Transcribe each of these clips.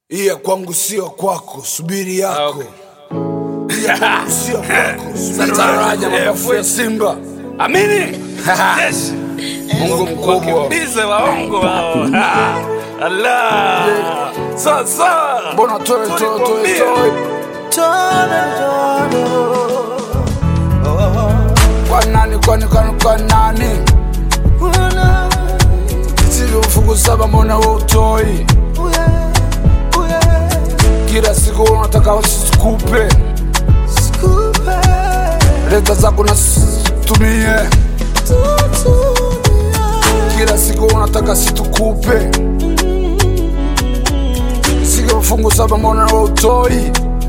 iya kwangu sio kwako, subiri yako Okay. iya kwangu sio kwako, subiri Sataraja, yako. mapafu ya Simba Amini. Yes. Mungu mkubwa Wakimbize waongo hao. Ha. Allah. Sasa. mbona toe toe toe Tulikwambia. toe kwa nani kwani kwani kwa nani sili ufungu saba mbona we utoi kila siku unataka wasikupe leta zako na tumie kila siku unataka situkupe sio mfungu saba mbona we utoi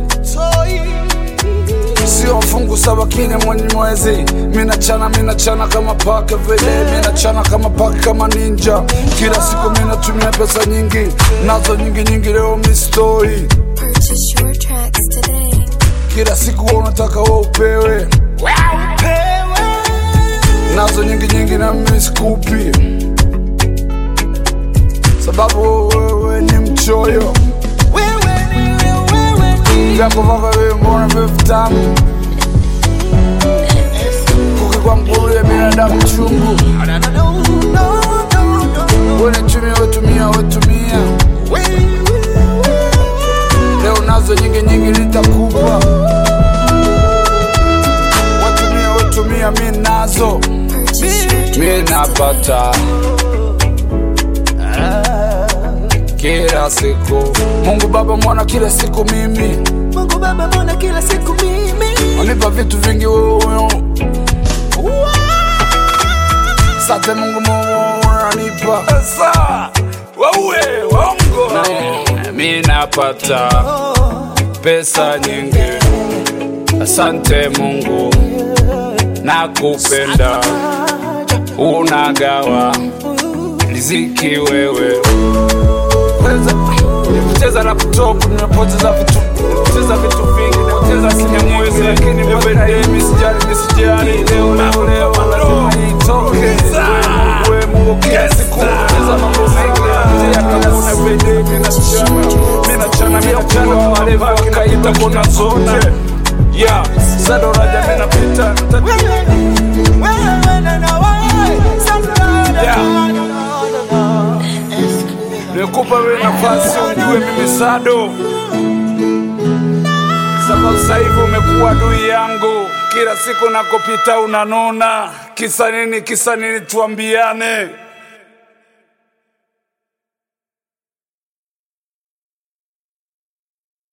sio mfungu saba kine mwenye mwezi minachana minachana kama paka vile minachana kama paka kama ninja kila siku minatumia pesa nyingi nazo nyingi nyingi leo mistoi Purchase your tracks today. kila siku wewe unataka we upewe nazo nyingi nyingi na mimi sikupi sababu wewe ni mchoyo vyako vako wewe mbona vyo vitamu kuki kwa mkulu ya binadamu chungu wenetumia wetumia wetumia leo nazo nyingi nyingi nitakupa wetumia wetumia mi nazo Purchase your mi napata kila siku mungu baba mwana kila siku mimi Mungu Baba, mbona kila siku mimi unipa vitu vingi wewe sate mungu mungu unanipa Sasa. Waue waongo. mi napata pesa nyingi asante mungu nakupenda unagawa riziki wewe Nimecheza laptop, nimepoteza vitu, nimepoteza vitu vingi, nimepoteza kinyamwezi, lakini everyday misijali, misijali, leo leo leo lazima itoke. Wewe Mungu kila siku unacheza mambo mengi, napitia kama everyday mimi nachana, mimi nachana, mimi nachana kwa wale wakaita kona zote. Yeah, Sado Raja mimi napita, nikupa wewe nafasi ujue mimi Sado sababu sasa hivi umekuwa adui yangu, kila siku nakopita unanona. Kisa nini? Kisa nini? Tuambiane.